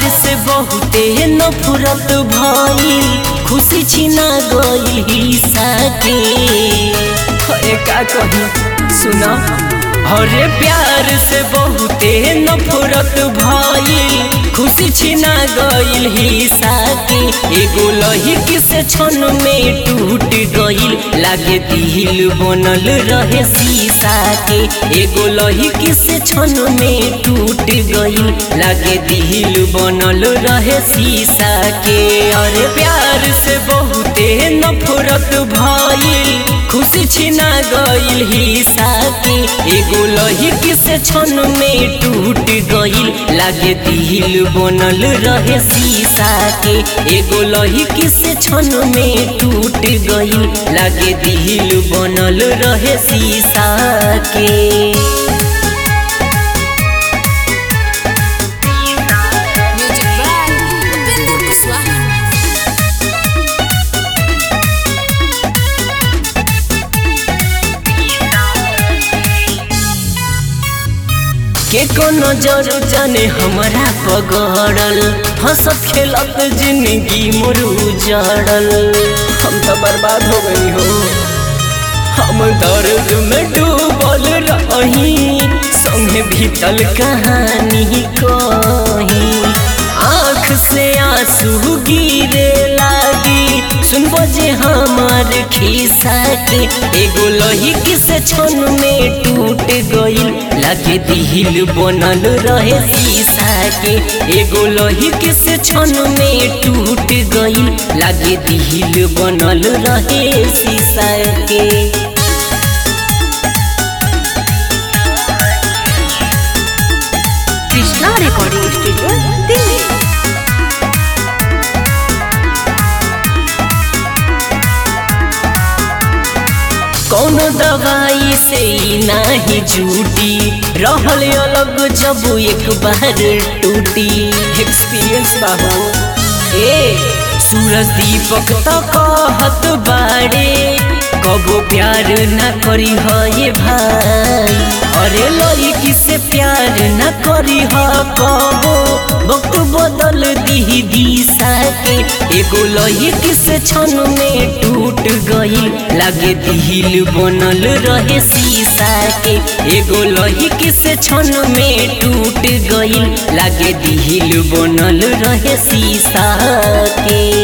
से बहुते नफरत भइल खुशी छिना गइल हिस्सा के अरे का कही सुना अरे प्यार से बहुते नफरत भइल खुशी छिना गइल हिस्सा के एगो लहिक से क्षण में टूट गइल लागे दिल बनल रहे शीशा के एगो लहिक से क्षण में टूट गइल लागे दिल बनल रहे शीशा के अरे प्यार से बहुते नफरत भइल खुशी छिना गइल हिस्सा के एगो लहिक से क्षण में टूट गइल लागे दिल बनल रहे शीशा के एगो लहिक से क्षण में टूट गइल लागे दिल बनल रहे शीशा के Music by Upinder Kuswaha. के को नजर जाने हमारा पगड़ल हंसत खेलत जिंदगी मोर उजड़ल हम तो बर्बाद हो गई हो हम दर्द में डूबल रही संगे भीतल कहानी कही आँख से आंसू गिरे लागी सुनबो जे हमार खिस्सा के एगो लहिक से क्षण में टूट गइल लागे दिल बनल रहे शीशा के एगो लहिक से क्षण में टूट गइल लागे दिल बनल रहे शीशा के Krishna Recording Studio, Delhi. कौनो दवाई से ही नाही जूटी रहल अलग जब एक बार टूटी एक्सपीरियंस बाबू ए सूरज दीपक तो कहत बाड़े कबो प्यार ना करी ह ये भाई अरे लड़की से प्यार ना करी ह कबो वक्त बदल दी दिशा के एगो लड़की से क्षण में टूट गई लागे दिल बनल रहे शीशा के एगो लड़की से क्षण में टूट गई लागे दिल बनल रहे शीशा के